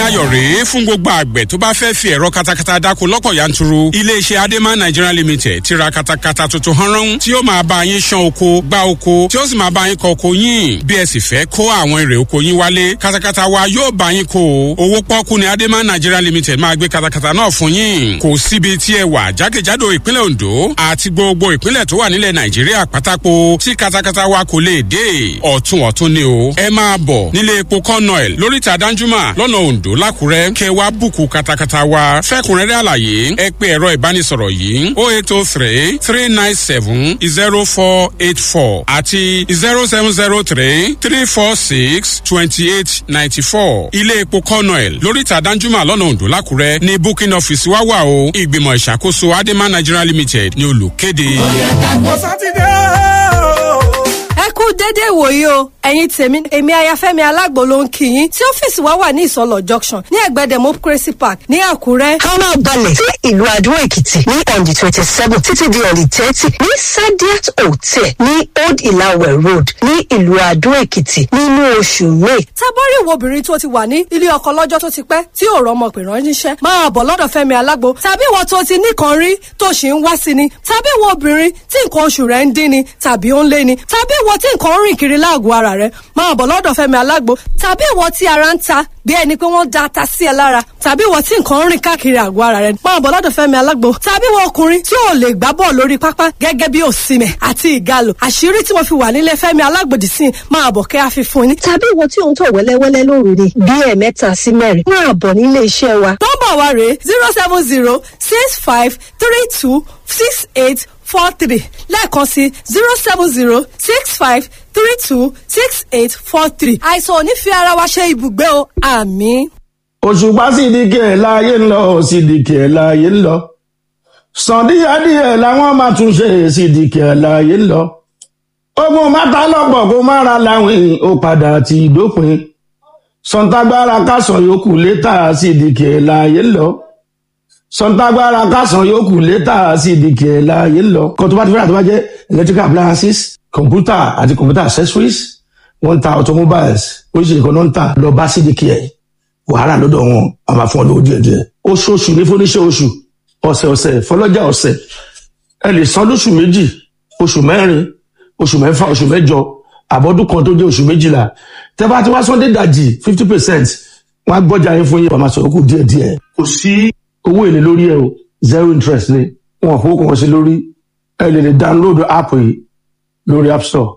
ayọ̀ rèé fún gbogbo àgbẹ̀ tó bá fẹ́ fi ẹ̀rọ katakata dáko lọ́pọ̀ yanturu. iléeṣẹ́ adema nigeria limited ti ra katakata tuntun hanran tí ó máa bá yín ṣán oko gbá oko tí ó sì máa bá yín kọ oko yín. bí ẹ sì fẹ́ kó àwọn èrè oko yín wálé katakata wa yóò bá yín kó o. owó pọ́kú ni adema nigeria limited máa gbé katakata náà fún yín. kò síbi tí ẹ wà jákèjádò ìpínlẹ̀ ondo àti gbogbo ìpínlẹ̀ tó wà nílẹ̀ nàìjíríà pátákó tí katakata wa kò lè dé. ọ̀tún ọ̀tún ni o. ẹ máa bọ̀ nílé epo kọ́nọ̀ẹ̀l lóríta danjuma lọ́nà ondo lákùrẹ́ kẹ wá bùkù katakata wa fẹ́kùnrẹ́rẹ́ àlàyé ẹ pé ẹ̀rọ ìbánisọ̀rọ̀ yìí o eight o three three nine seven zero four eight four àti zero seven zero three three four six twenty eight ninety four ilé epo kọ́nọ̀ẹ̀l lóríta danjuma lọ́nà ondo lákùrẹ́ ní booking office wá wà o ìgbìmọ̀ ìṣàkóso adema nigeria limited ní olùkéde. ẹ kú dédé ìwòyí o ẹ̀yin tèmi èmi ayafẹ́mi alágbo ló ń kí yín tí ọ́fíìsì wa wà ní ìsọlọ junction ní ẹ̀gbẹ́ democracy park ní àkúrẹ́. ká máa balẹ̀ sí ìlú adó èkìtì ní on the twenty seven títí di on the thirty ní sadiat hotel ní old ilawe road ní ìlú adó èkìtì nínú oṣù may. tábọ́rì wo obìnrin tó ti wà ní ilé ọkọ lọ́jọ́ tó ti pẹ́ tí ò rọmọ pè ránṣẹ́ máa bọ̀ lọ́dọ̀ fẹ́mi alágbo tàbí ìwọ tó ti nìkan rí tó sì ń wá sí ni tàbí ìwọ obìnrin tí nǹkan oṣù rẹ̀ ń dín ni tàbí ó ń lé ni tàbí ìwọ tí nǹkan ń rìn kiri láàgọ̀ ara rẹ̀ máa bọ̀ lọ́dọ̀ fẹ́mi alágbo tàbí ìwọ tí ara ń ta bí ẹni pé wọ́n da ata sí ẹ lára tàbí ìwọ tí nǹkan ń rìn káàkiri àgọ́ ara rẹ̀ máa bọ̀ lọ́dọ̀ fẹ́mi alágbo tàbí ìwọ ọkùnrin tí ò lè gbá bọ́ọ̀ lórí pápá gẹ́gẹ́ bí òsìmẹ̀ àti ìgalò àṣírí tí mo fi wà nílé fẹ́mi alágbòdì sí máa bọ̀ kẹ́ àfi fún yín. tàbí ìwọ tí ò ń tọ̀ wẹ́lẹ́wẹ́lẹ́ lóru ni bí ẹ̀ẹ̀mẹ́ta sí mẹ́rin máa bọ̀ nílé iṣẹ́ wa. nọ́mbà wa rèé zero seven zero six five three two six eight four three lẹ́ẹ̀kan sí zero seven zero six five three two six eight four three. àìsàn ò ní fi ara wa ṣe ibùgbé o àmì. òṣùpá sídìkì ẹ̀ láàyè ń lọ sídìkì ẹ̀ láàyè ń lọ sàndíyàdíyẹ làwọn máa tún ṣe sídìkì ẹ̀ láàyè ń lọ ogun mátà lọ́pọ̀ kó má ra láwìn ó padà ti dópin sọ̀ǹtàgbára kásán yòókù létà sídìkì ẹ̀ láàyè ń lọ sọ̀ǹtàgbára kásán yòókù létà sídìkì ẹ̀ láàyè ń lọ kó tó bá ti fẹ́ràn tó bá jẹ́ electrical appliances computer àti computer accessories wọ́n ń ta automobiles oríṣiríṣi kan náà ń tà lọ bá sídìkì ẹ̀ wàhálà lọ́dọ̀ wọn a máa fún ọ lówó díẹ̀ díẹ̀ oṣooṣù ní fúnníṣẹ́ oṣù ọ̀sẹ̀ ọ̀sẹ̀ fọlọ́jà ọ̀sẹ̀ ẹ lè san lóṣù méjì oṣù mẹ́rin oṣù mẹ́fà oṣù mẹ́jọ àbọ̀dún kan tó jẹ́ oṣù méjìlá tẹ́ bá ti wá sunday dajì fifty percent wọ́n á gbọ́jà yín fún yín wọ́n máa sọ̀rọ̀ kù díẹ̀ díẹ̀ kò sí owó èlé lórí ẹ o zero interest ni wọn ò fowó kan sí lórí ẹ lè lè download app yìí lórí app store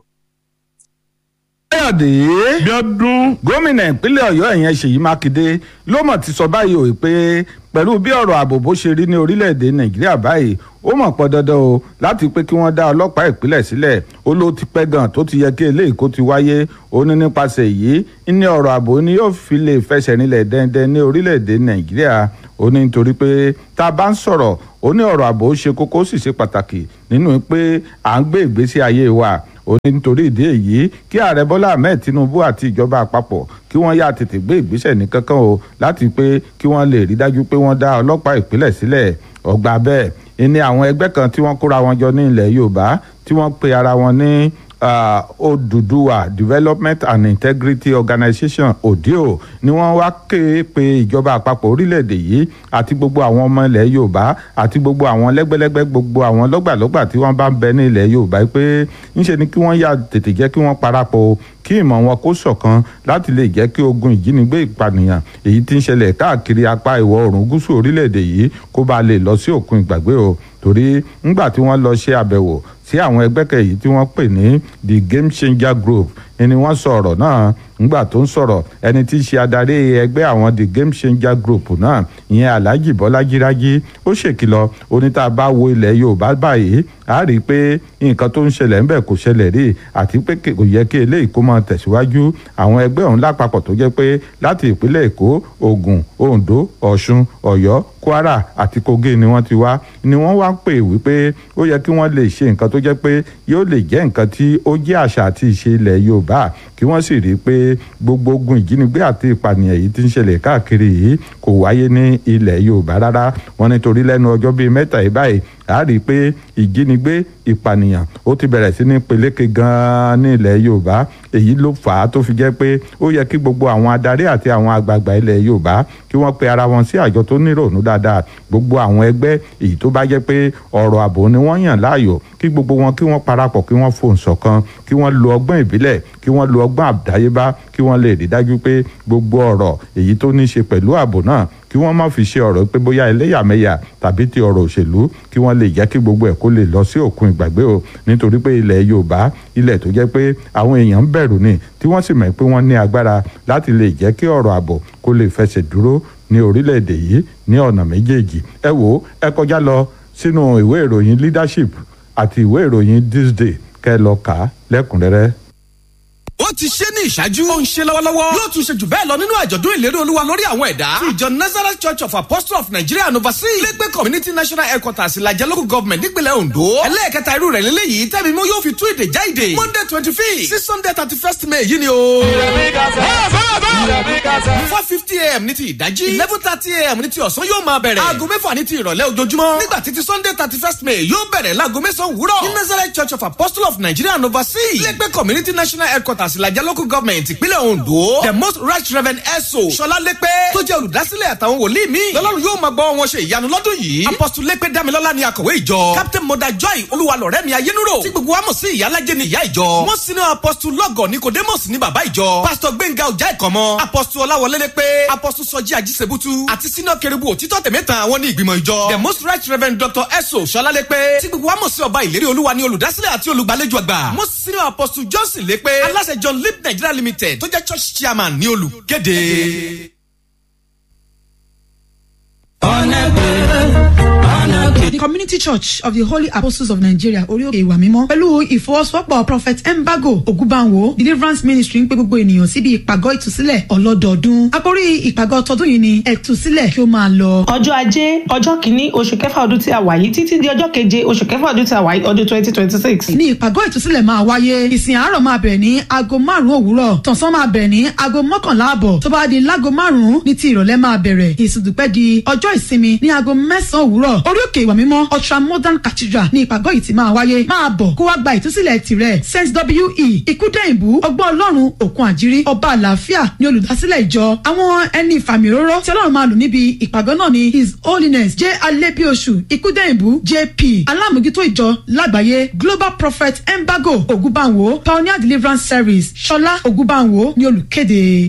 káyọ̀dé bíọ́dún gómìnà ìpínlẹ̀ ọ̀yọ́ ìyẹn ṣèyí mákindé ló mọ̀ ti sọ báyìí o pé pẹ̀lú bí ọ̀rọ̀ ààbò bó ṣe rí ní orílẹ̀-èdè nàìjíríà báyìí ó mọ̀ pọ̀ dandan o láti pé kí wọ́n dá ọlọ́pàá ìpínlẹ̀ sílẹ̀ ó ló ti pẹ́ gan tó ti yẹ kí eléyìí kó ti wáyé ó ní nípasẹ̀ yìí ní ọ̀rọ̀ ààbò ni yóò fi lè fẹsẹ̀ rinlẹ̀ dẹ́ndẹ́n ní orílẹ̀-èdè nàìjíríà ó ní nítorí pé tá a bá ń sọ̀rọ̀ ó ní ọ̀rọ̀ ààbò ṣe kókó sì ṣe pàtàkì nínú pé à ń gbé ìgbésí ayé wa ó ní nítorí ìdí èyí kí ààrẹ bọ́lá ahmed tinubu àti ìjọba àpapọ̀ kí wọ́n yá tètè gbé ìgbésẹ̀ ní kankan o láti pé kí wọ́n lè rí dájú pé wọ́n dá ọlọ́pàá ìpínlẹ̀ sílẹ̀ ọgbà bẹ́ẹ̀ ní àwọn ẹgbẹ́ kan tí wọ́n kóra wọn jọ ní ilẹ̀ yorùbá tí wọ́n pe ara wọn ní Odùduwà Development and Integrity Organization ODEO ni wọ́n wá ké pe ìjọba àpapọ̀ orílẹ̀-èdè yìí àti gbogbo àwọn ọmọ ilẹ̀ Yorùbá àti gbogbo àwọn lẹ́gbẹ́lẹ́gbẹ́ gbogbo àwọn lọ́gbàlọ́gbà tí wọ́n bá ń bẹ ní ilẹ̀ Yorùbá pé ńṣe ni kí wọ́n yà tètè jẹ́ kí wọ́n parapọ̀ kí ìmọ̀ wọn kó ṣọ̀kan láti lè jẹ́ kí ogun ìjínigbé ìpànìyàn èyí tí ń ṣẹlẹ̀ káàkiri apá ìwọ̀ oòrùn gúúsù orílẹ̀-èdè yìí kó bá lè lọ sí òkun ìgbàgbé o torí ńgbà tí wọ́n lọ ṣe àbẹ̀wò sí àwọn ẹgbẹ́ kẹyì tí wọ́n pè ní the game changer group ni wọ́n sọ ọ̀rọ̀ náà ńgbà tó ń sọ̀rọ̀ ẹni tí í ṣe adarí ẹgbẹ́ àwọn the game changer group náà ìyẹn alhaji bọ́lájí rájí ó ṣèkìlọ̀ oníta bá wo ilẹ̀ yorùbá báyìí a rí i pé nǹkan tó ń ṣẹlẹ̀ ńbẹ̀ kò ṣẹlẹ̀ rí àti pé kò yẹ kí eléyìí kó máa tẹ̀síwájú àwọn ẹgbẹ́ ọ̀hún lápapọ̀ tó jẹ́ pé láti ìpínlẹ̀ èkó ògùn oǹdó ọ̀ṣun ọ̀yọ́ kwara àti kogi ni wọ́n ti wá ni wọ́n wá pè wípé ó yẹ kí wọ́n lè ṣe nǹkan tó jẹ́ pé yóò lè jẹ́ nǹkan tí ó jẹ́ àṣà àti ìṣe ilẹ̀ yorùbá kí wọ́n sì rí i pé gbogbo ogun ìjínigbé àti ìpànìyàn yìí ti ń ṣẹlẹ̀ káàkiri yìí kò wáyé ní ilẹ̀ yorùbá rárá wọn nítorí lẹ́nu ọjọ́ bíi mẹ́ta yìí báyìí a rí i pé ìjínigbé ìpànìyàn ó ti bẹ̀rẹ̀ sí ní peléke gan-an ní ilẹ̀ yorùbá èyí ló fà á tó fi jẹ́ pé ó yẹ kí gbogbo àwọn adarí àti àwọn àgbààgbà ilẹ̀ yorùbá kí wọ́n pe ara wọn sí àjọ tó níròònú dáadáa gbogbo àwọn ẹgbẹ́ èyí tó bá jẹ́ pé ọ̀rọ̀ ààbò ni wọ́n yàn láàyò kí gbogbo wọn kí wọ́n parapọ̀ kí wọ́n fohùn ṣọ̀kan kí wọ́n lo ọgbọ́n ìbílẹ̀ kí wọ́n lo ọgbọ́n àdáyébá kí wọ́n lè rí dájú pé gbogbo ọ̀rọ̀ èyí tó ní ṣe pẹ̀lú ààbò náà kí wọ́n má fi ṣe ọ̀rọ̀ pé bóyá ẹlẹ́yàmẹ̀yà tàbí ti ọ̀rọ̀ òṣèlú kí wọ́n lè jẹ́ kí gbogbo ẹ̀ kó lè lọ sí òkun ìgbàgbé o nítorí pé ilẹ̀ yorùbá ilẹ̀ tó jẹ́ pé àwọn èèyàn ń bẹ̀rù ni tí wọ́n sì mọ̀ pé wọ́n ní agbára láti lè jẹ́ kí ọ̀rọ̀ ààbò kó lè fẹsẹ̀ dúró ní orílẹ̀-èdè yìí ní ọ̀nà méjèèjì ẹ wò ó ẹ kọjá lọ sínú ìwé ìròyìn leadership àti ìwé ìròyìn this day kẹ́ lọ kà á lẹ́kùnrẹ́rẹ́ ó ti ṣe ní ìṣáájú. ó ń ṣe lọ́wọ́lọ́wọ́. yóò tún ṣe jù bẹ́ẹ̀ lọ nínú àjọ̀dún ìlérí olúwa lórí àwọn ẹ̀dá. ti ìjọ nazareth church of apostles of nigeria and overseas. lẹ́gbẹ́ community national headquarters ìlàjẹ local government nípínlẹ̀ ondo. ẹlẹ́ẹ̀kẹta irú rẹ̀ lélẹ́yìí tẹ́mi mú yóò fi tú èdè já èdè. monday twenty fifth sí sunday thirty first may yìí ni o. four fifty am ní ti ìdájí. eleven thirty am ní ti ọ̀sán yóò máa bẹ̀rẹ̀. aago mẹ́fà ní ti ìrọ̀lẹ́ ojoojúmọ́. nígbà tí ti sunday thirty first may yóò bẹ̀rẹ̀ láago mẹ́sàn-án wúrọ̀. ní nazareth church of apostles of nigeria and overseas. lẹ́gbẹ́ community national headquarters ìlàjẹ local government ìpínlẹ̀ ondo. the most right reverend eso sọlá lẹ́pẹ́ tó jẹ́ olùdásílẹ̀ àtàwọn wòlíì mi. lọ́lọ́run yóò máa gbọ́ wọn ṣe ìyanu lọ́dún yìí. apostle lẹ́pẹ́ damilọ́lá ni akọ̀wé ìjọ. captain moda joy olúwalọ̀rẹ́ mi ayélujára. tí gbogbo wa mọ̀ sí ìyálàjẹ́ ni ìyá ìjọ. wọ́n sinú apostle lọ́gọ̀ nicodemus ní bàbá ìjọ. pastor gbẹ̀ngà ọjà ìkọ̀mọ́. apostle ọláwọlé lẹ́pẹ́. apostle sọjí ajísebútú. àti sínú kẹrìbù òtítọ́ tẹ̀mẹ́ta àwọn ní ìgbìmọ̀ ìjọ. the most right reverend dr eso sọlá lẹ́pẹ́. tí gbogbo wa mọ̀ sí ọba ìlérí olúwa ni olùdásílẹ̀ àti olùgbàlejò àgbà. most senior apostle johnson lẹ́pẹ́. aláṣẹ john lip nigeria limited tó jẹ́ church chairman ní olùkéde. The Community Church of the Holy Apostles of Nigeria Oríòkè Ìwà Mímọ́ pẹ̀lú ìfọwọ́sowọ́pọ̀ Prophet Mbago Ogunbanwo Deliverance Ministry ń pe gbogbo ènìyàn síbi ìpàgọ́ ìtúsílẹ̀ ọlọ́dọọdún. Àkórí ìpàgọ́ tọdún yìí ni ẹ̀túsílẹ̀ kí ó máa lọ. ọjọ́ ajé ọjọ́ kìíní oṣù kẹfà ọdún tí a wà yìí títí di ọjọ́ keje oṣù kẹfà ọdún tí a wà yìí ọdún twenty twenty six. ní ìpàgọ́ ìtúsílẹ̀ máa wáyé ìsìn àárọ̀ máa bẹ̀rẹ̀ ní aago márùn-ún òwúrọ̀ tọ̀sán máa bẹ̀rẹ̀ ní aago mọ́kànlá àbọ̀ tó bá di láago márùn-ún ní ti ìrọ̀lẹ́ máa bẹ̀rẹ̀ ìsìndùpẹ́ di ọjọ́ ìsinmi ní aago mẹ́sàn-án òwúrọ̀ orí òkè ìwà mímọ́ ultra modern cathedral ní ìpàgọ́ yìí ti máa wáyé máa bọ̀ kó wá gba ìtúsílẹ̀ tirẹ̀ saint we ikúdẹ̀yìnbó ọgbọ́n ọlọ́run òkun àjírí ọba àlàáfíà ní olùdásílẹ̀ ìjọ àwọn ẹni ìfàmì òróró tí ọlọ́run máa lò níbi ìpàgọ́ náà ni his holiness j alebiosu ikúdẹ̀yìnbó jp alámòjútó ìjọ lágbàáyé global prophet embago ogunbanwo pioneer deliverance service ṣọlá ogunbanwo ní olùkéde.